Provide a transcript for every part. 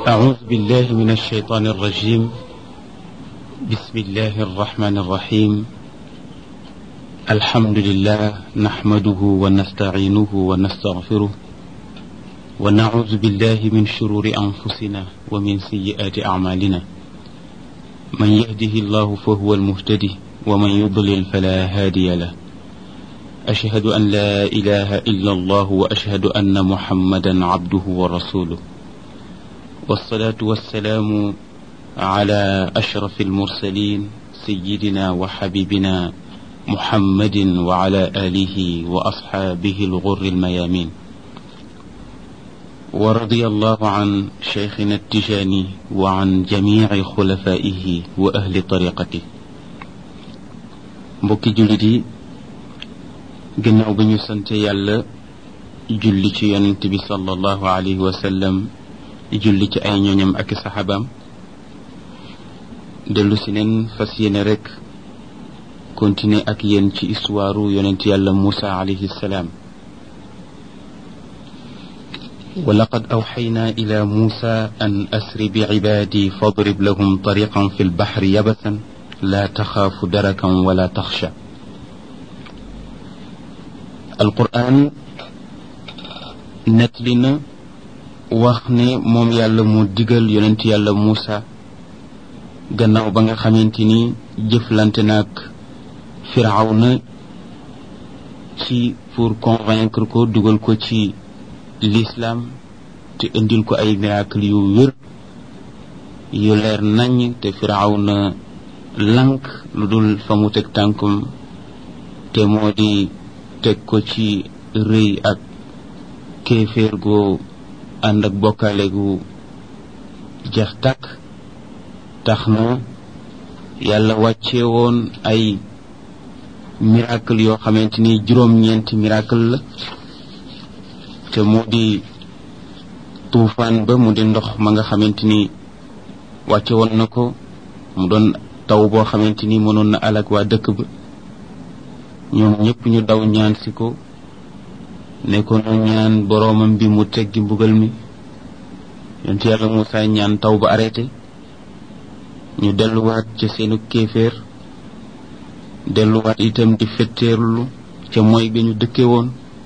أعوذ بالله من الشيطان الرجيم بسم الله الرحمن الرحيم الحمد لله نحمده ونستعينه ونستغفره ونعوذ بالله من شرور أنفسنا ومن سيئات أعمالنا من يهده الله فهو المهتدي ومن يضلل فلا هادي له أشهد أن لا إله إلا الله وأشهد أن محمدا عبده ورسوله والصلاة والسلام على أشرف المرسلين سيدنا وحبيبنا محمد وعلى آله وأصحابه الغر الميامين ورضي الله عن شيخنا التجاني وعن جميع خلفائه وأهل طريقته mbokki jullit yi gannaaw bi ñu sante yàlla julli ci yonent bi sallallahu alayhi wa sallam julli ci ay ñooñam ak i saxaabaam dellu si neen fas yéene rek continuer ak yéen ci histoire yonent yàlla Muusa alayhi salaam ولقد أوحينا إلى موسى أن أسر بعبادي فاضرب لهم طريقا في البحر يبسا لا تخاف دركا ولا تخشى القرآن نتلنا وخني موم يالا مو ديغال يوننت يالا موسى gannaaw ba nga xamante ni jëflante naag firawna ci pour convaincre ko dugal ko ci l'islam te indil ko ay miracle yu wér yu leer nañ te firawna lank lu dul fa mu teg tànkum te moo di teg ko ci rëy ak kéeféer goo ànd ak bokkaale gu jeex tàkk tax na yàlla wàcce woon ay miracle yoo xamante ni juróom-ñeenti miracle la te moo di tuufaan ba mu di ndox ma nga xamante ni wàcce woon na ko mu doon taw boo xamante ni mënoon na alag waa dëkk ba ñoom ñëpp ñu daw ñaan si ko ne ko nu ñaan boroomam bi mu teggi mbugal mi yonent yàlla Muusaa ñaan taw ba arrêté ñu delluwaat ca seenu kéeféer delluwaat itam di fetteerlu ca mooy ga ñu dëkke woon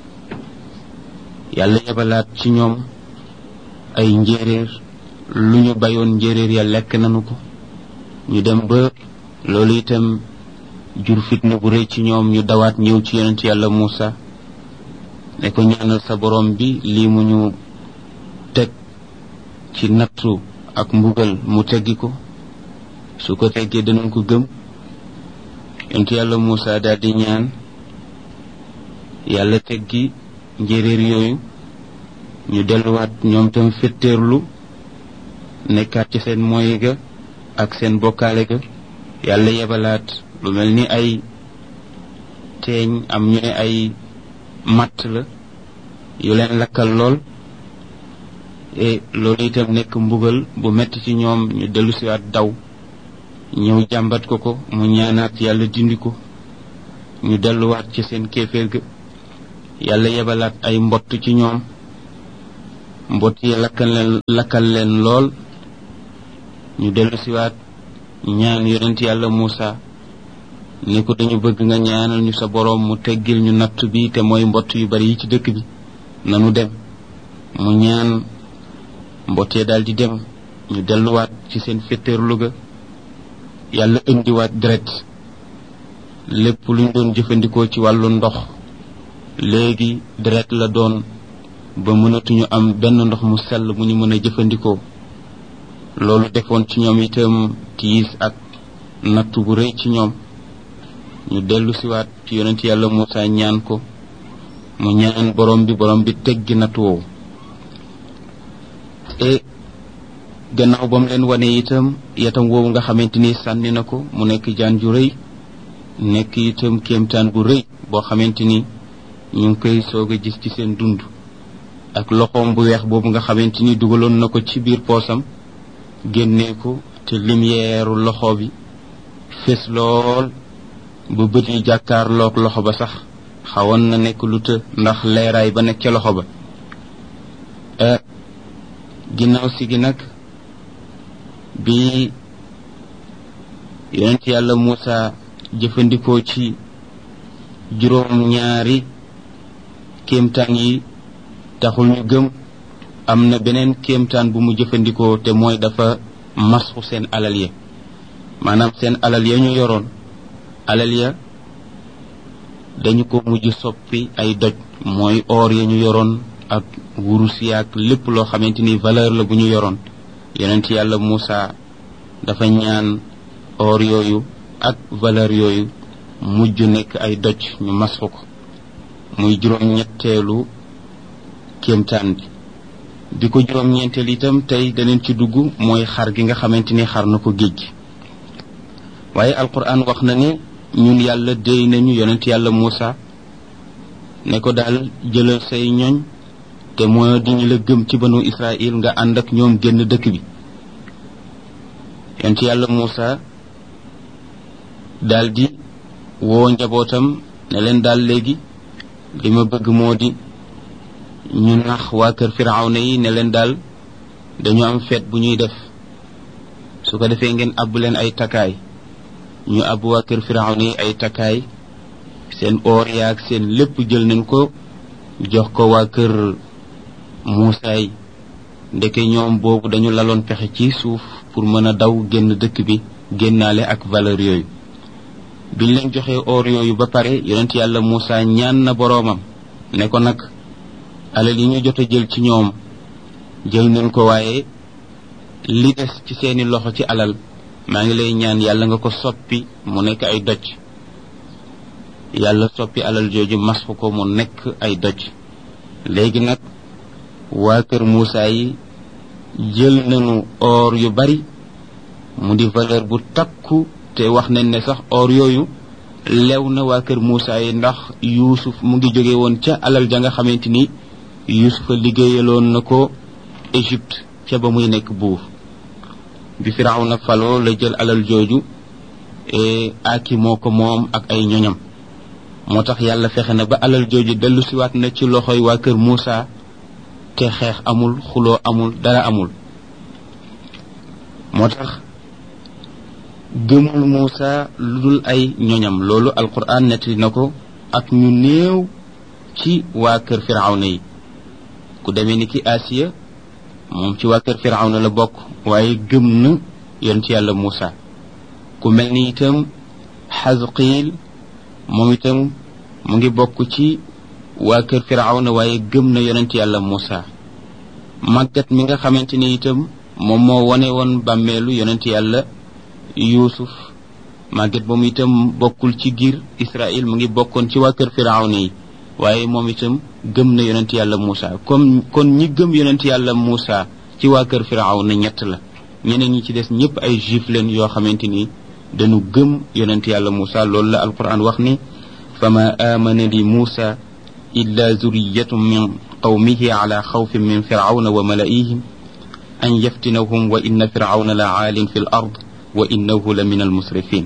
yàlla yebalaat ci ñoom ay njéeréer lu ñu bayoon njéeréer ya lekk nanu ko ñu dem ba loolu itam jur fitna bu rëy ci ñoom ñu dawaat ñëw ci yonent yàlla Muusa ne ko ñaanal sa borom bi lii mu ñu teg ci nattu ak mbugal mu teggi ko su ko teggee danañ ko gëm yonent yàlla Muusa daal di ñaan yàlla teggi njéeréer yooyu ñu delluwaat ñoom tam fetteerlu nekkaat ci seen moy ga ak seen bokkaale ga yàlla yebalaat lu mel ni ay teeñ am ñu ne ay matt la yu leen lakkal lool e loolu itam nekk mbugal bu metti ci ñoom ñu dellusiwaat daw ñëw jàmbat ko ko mu ñaanaat yàlla dindi ko ñu delluwaat ci seen kéeféer ga yàlla yebalaat ay mbott ci ñoom mbott yi lakkal leen lakkal leen lool ñu dellusiwaat ñaan yonent yàlla Muusa ni ko dañu bëgg nga ñaanal ñu sa boroom mu teggil ñu natt bi te mooy mbott yu bari yi ci dëkk bi nanu dem mu ñaan mbottee daal di dem ñu delluwaat ci seen féttéerlu ga yàlla indiwaat deret lépp lu ñu doon jëfandikoo ci wàllu ndox léegi deret la doon ba mënatuñu am benn ndox mu sell mu ñu mën a jëfandikoo loolu defoon ci ñoom itam tiis ak nattu bu rëy ci ñoom ñu dellu siwaat ci yonent yàlla Muusa ñaan ko mu ñaan borom bi borom bi teggi nattu woowu e gannaaw ba mu leen wane itam yatam woowu nga xamante ni sànni na ko mu nekk jaan ju rëy nekk itam kéemtaan bu rëy boo xamante ni ñu ngi koy soog a gis ci seen dund ak loxoom bu weex boobu nga xamante ni dugaloon na ko ci biir poosam génnee ko te lumière loxo bi fés lool ba bët yi jàkkaarloog loxo ba sax xawoon na nekk lu të ndax leeraay ba nekk ca loxo ba ginnaaw si gi nag bi yonent yàlla Muusa jëfandikoo ci juróom ñaari kéemtaan yi taxul ñu gëm am na beneen kéemtaan bu mu jëfandikoo te mooy dafa masxu seen alal ya maanaam seen alal ya ñu yoroon alal ya dañu ko mujj soppi ay doj mooy or ya ñu yoroon ak wurus yaak lépp loo xamante ni valeur la bu ñu yoroon yonent yàlla Muusa dafa ñaan or yooyu ak valeur yooyu mujj nekk ay doj ñu masxu ko muy juróom ñetteelu kéemtaan bi bi ko juróom ñeenteel itam tey daneen ci dugg mooy xar gi nga xamante ni xar na ko géej gi waaye alquran wax na ne ñun yàlla déy nañu yonent yàlla Muusa ne ko daal jëlal say ñoñ te moo di ñu la gëm ci banu Israël nga ànd ak ñoom génn dëkk bi yonent yàlla Muusa daldi woo njabootam ne leen daal léegi li ma bëgg moo di ñu nax waa kër firawna yi ne leen daal dañu am feet bu ñuy def su ko defee ngeen àbb leen ay takkaay ñu àbb waa kër firawna yi ay takkaay seen oor yaag seen lépp jël nañ ko jox ko waa kër Muusa yi ndeke ñoom boobu dañu laloon pexe ci suuf pour mën a daw génn dëkk bi génnaale ak valeur yooyu biñ leen joxee or yooyu ba pare yonent yàlla Muusa ñaan na boroomam ne ko nag alal yi ñu jot a jël ci ñoom jël nañ ko waaye li des ci seeni loxo ci alal maa ngi lay ñaan yàlla nga ko soppi mu nekk ay doj yàlla soppi alal jooju masxu ko mu nekk ay doj léegi nag waa kër Muusa yi jël nañu or yu bari mu di valeur bu takku te wax nañ ne sax or yooyu lew na waa kër Muusa yi ndax Yuusuf mu ngi jóge woon ca alal ja nga xamante ni Yuusufa liggéeyaloon na ko Égypte ca ba muy nekk buur bi Firawna faloo la jël alal jooju aki moo ko moom ak ay ñoñam moo tax yàlla fexe na ba alal jooju dellu siwaat na ci loxoy waa kër Muusa te xeex amul xuloo amul dara amul moo tax gëmul Muusa lu dul ay ñoñam loolu alquran nettali na ko ak ñu néew ci waa kër firawna yi ku demee ni ki Asiya moom ci waa kër firawna la bokk waaye gëm na yonent yàlla Muusa ku mel ni itam Xasqiil moom itam mu ngi bokk ci waa kër firawna waaye gëm na yonent yàlla Muusa màggat mi nga xamante ni itam moom moo wone woon bàmmeelu yonent yàlla yuusuf màgget ba mu itam bokkul ci giir israil mu ngi bokkoon ci waa kër firawna yi waaye moom itam gëm na yonent yàlla Muusa comme kon ñi gëm yonent yàlla Muusa ci waa kër firawna ñett la ñeneen ñi ci des ñëpp ay juif leen yoo xamante ni dañu gëm yonent yàlla Muusa loolu la alquran wax ni fama amana li Muusa illa zuriyatun min qawmihi ala xawfin min firawna wa malaihim an yaftinahum wa inna firawna la aalin fi l ard wa innahu la min almusrifin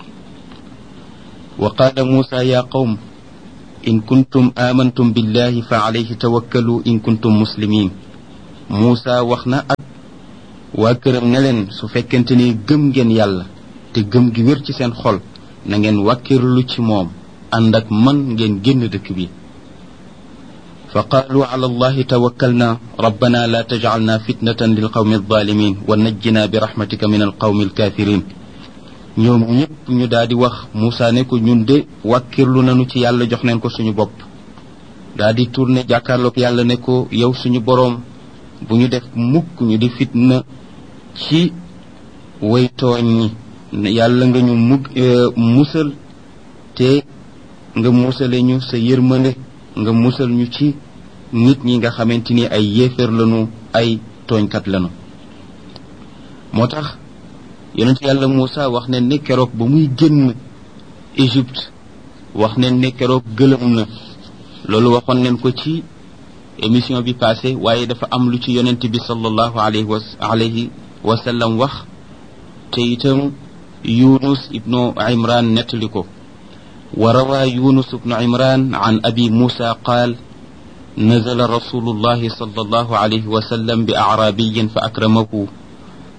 wa qala musa ya qawm in kuntum amantum billahi fa alayhi tawakkalu in kuntum muslimin musa wax na ak waa këram ne leen su fekkente ni gëm ngeen yàlla te gëm gi wér ci seen xol na ngeen wàkkirlu ci moom ànd ak man ngeen génn dëkk bi fa qaalu ala allahi tawakkalna rabbana la tajcalna fitnatan lilqawmi alzalimin wa najjina bi rahmatika min alqawmi alkafirin ñoom ñëpp ñu daal di wax Moussa ne ko ñun de wàkkirlu nañu ci yàlla jox neen ko suñu bopp daal di tourné jàkkaarloog yàlla ne ko yow suñu boroom bu ñu def mukk ñu di fitna ci way tooñ ñi yàlla nga ñu mug musal te nga musale ñu sa yërmande nga musal ñu ci nit ñi nga xamante ni ay yéeféer lañu ay tooñkat lañu moo tax yonent yàlla Moussa wax ne ne keroog ba muy génn Égypte wax ne ne keroog gëlëm na loolu waxoon nañ ko ci émission bi passé waaye dafa am lu ci yonent bi sallallahu alayhi wa alayhi wa sallam wax te itam Yunus ibnu Imran nettali ko wa rawa Yunus ibnu Imran an abi Musa qaal نزل رسول الله صلى الله عليه وسلم بأعرابي فأكرمه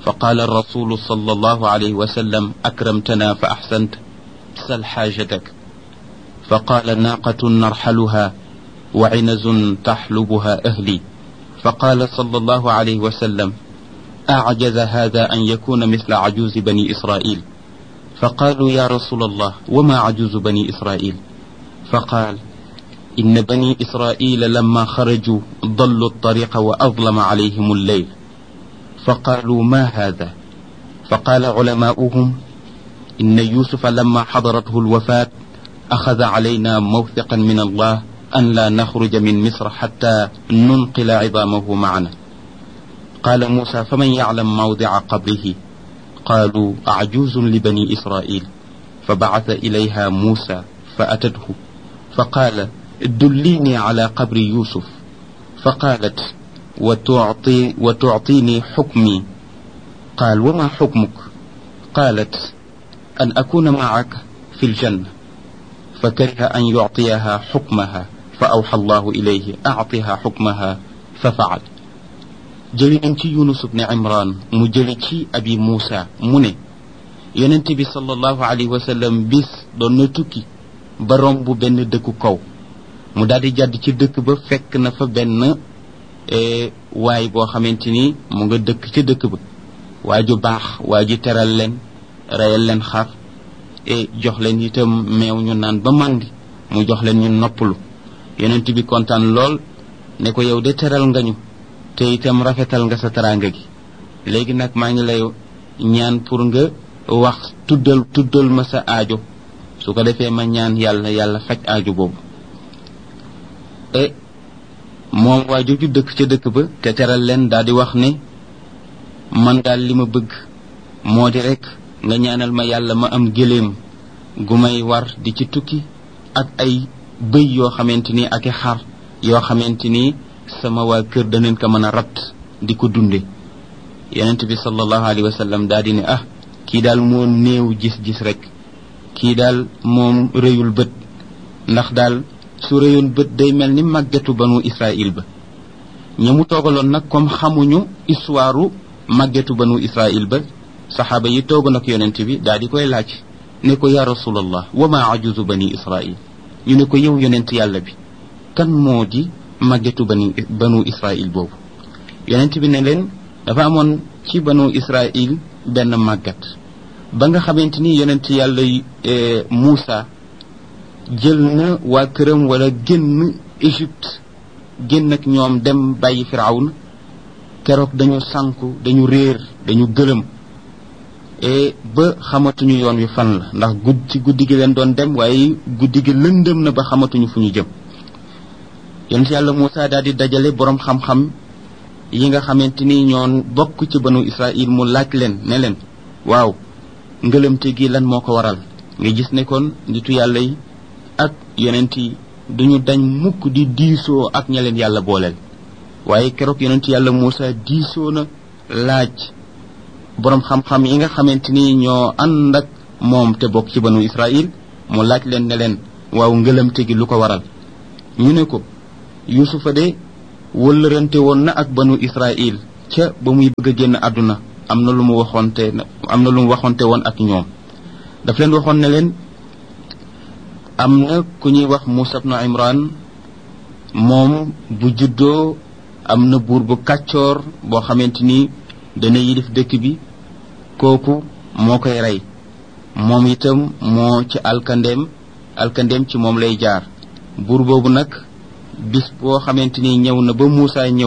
فقال الرسول صلى الله عليه وسلم أكرمتنا فأحسنت سل حاجتك فقال ناقة نرحلها وعنز تحلبها أهلي فقال صلى الله عليه وسلم أعجز هذا أن يكون مثل عجوز بني إسرائيل فقالوا يا رسول الله وما عجوز بني إسرائيل فقال إن بني إسرائيل لما خرجوا ضلوا الطريق وأظلم عليهم الليل فقالوا ما هذا فقال علماؤهم إن يوسف لما حضرته الوفاة أخذ علينا موثقا من الله أن لا نخرج من مصر حتى ننقل عظامه معنا قال موسى فمن يعلم موضع قبره قالوا أعجوز لبني إسرائيل فبعث إليها موسى فأتته فقال دليني على قبر يوسف فقالت وتعطي وتعطيني حكمي قال وما حكمك قالت أن أكون معك في الجنة فكره أن يعطيها حكمها فأوحى الله إليه أعطها حكمها ففعل jëli nañ ci yunus ibne imran mu jëli ci abi muusa mu ne yonent bi sallallahu alayhi wa sallam bis doon na tukki ba romb benn dëkku kaw mu daal di jàdd ci dëkk ba fekk na fa benn waay boo xamante ni mu nga dëkk ca dëkk ba waa ju baax waa ji teral leen reyal leen xar e jox leen itam meew ñu naan ba màndi mu jox leen ñu noppalu yonent bi kontaan lool ne ko yow de teral nga ñu te itam rafetal nga sa teraanga gi léegi nag maa ngi lay ñaan pour nga wax tuddal tuddal ma sa aajo su ko defee ma ñaan yàlla yàlla faj aajo boobu e moom waa jooju dëkk ca dëkk ba te teral leen daal di wax ne man daal li ma bëgg moo di rek nga ñaanal ma yàlla ma am gëléem gu may war di ci tukki ak ay bëy yoo xamante ni ak i xar yoo xamante ni sama waa kër danañ ko mën a rat di ko dunde yonent bi sallallahu alayhi wa sallam daal di ne ah kii daal moo néew gis-gis rek kii daal moom rëyul bët ndax daal su rëyoon bët day mel ni màggetu banu israil ba ñi mu toogaloon nag comme xamuñu histoire màggetu banu israil ba saxaaba yi toogoon ak yonent bi daal di koy laaj ne ko ya rasulallah wa ma ajuzu bani israil ñu ne ko yow yonent yàlla bi kan moo di màggetu bani banu israil boobu yonent bi ne leen dafa amoon ci banu israil benn màggat ba nga xamante ni yonent yàlla Muusa jël na waa këram wala génn Égypte génn ak ñoom dem bàyyi firawna keroog dañu sànku dañu réer dañu gëlëm e ba xamatuñu yoon wi fan la ndax gudd ci guddi gi leen doon dem waaye guddi gi lëndëm na ba xamatuñu fu ñu jëm yonent yàlla Muusa daal di dajale borom xam-xam yi nga xamante ni ñoon bokk ci banu Israil mu laaj leen ne leen waaw ngëlëmte gi lan moo ko waral nga gis ne kon nitu yàlla yi ak yonent yi duñu dañ mukk di diisoo ak ña leen yàlla booleel waaye keroog yonent yàlla Muusa diisoo na laaj borom xam-xam yi nga xamante ni ñoo ànd ak moom te bokk ci banu Israil mu laaj leen ne leen waaw ngëlëmte gi lu ko waral ñu ne ko yusufa de wëllërante woon na ak banu israil ca ba muy bëgg a génn àdduna am na lu mu waxoonte am na lu mu waxoonte woon ak ñoom daf leen waxoon ne leen am na ku ñuy wax Muusa ibnu Imran moom bu juddoo am na buur bu kàccoor boo xamante ni dana yilif dëkk bi kooku moo koy rey moom itam moo ci alkandeem alkandeem ci moom lay jaar buur boobu nag bis boo xamante ni ñëw na ba Muusa ñëw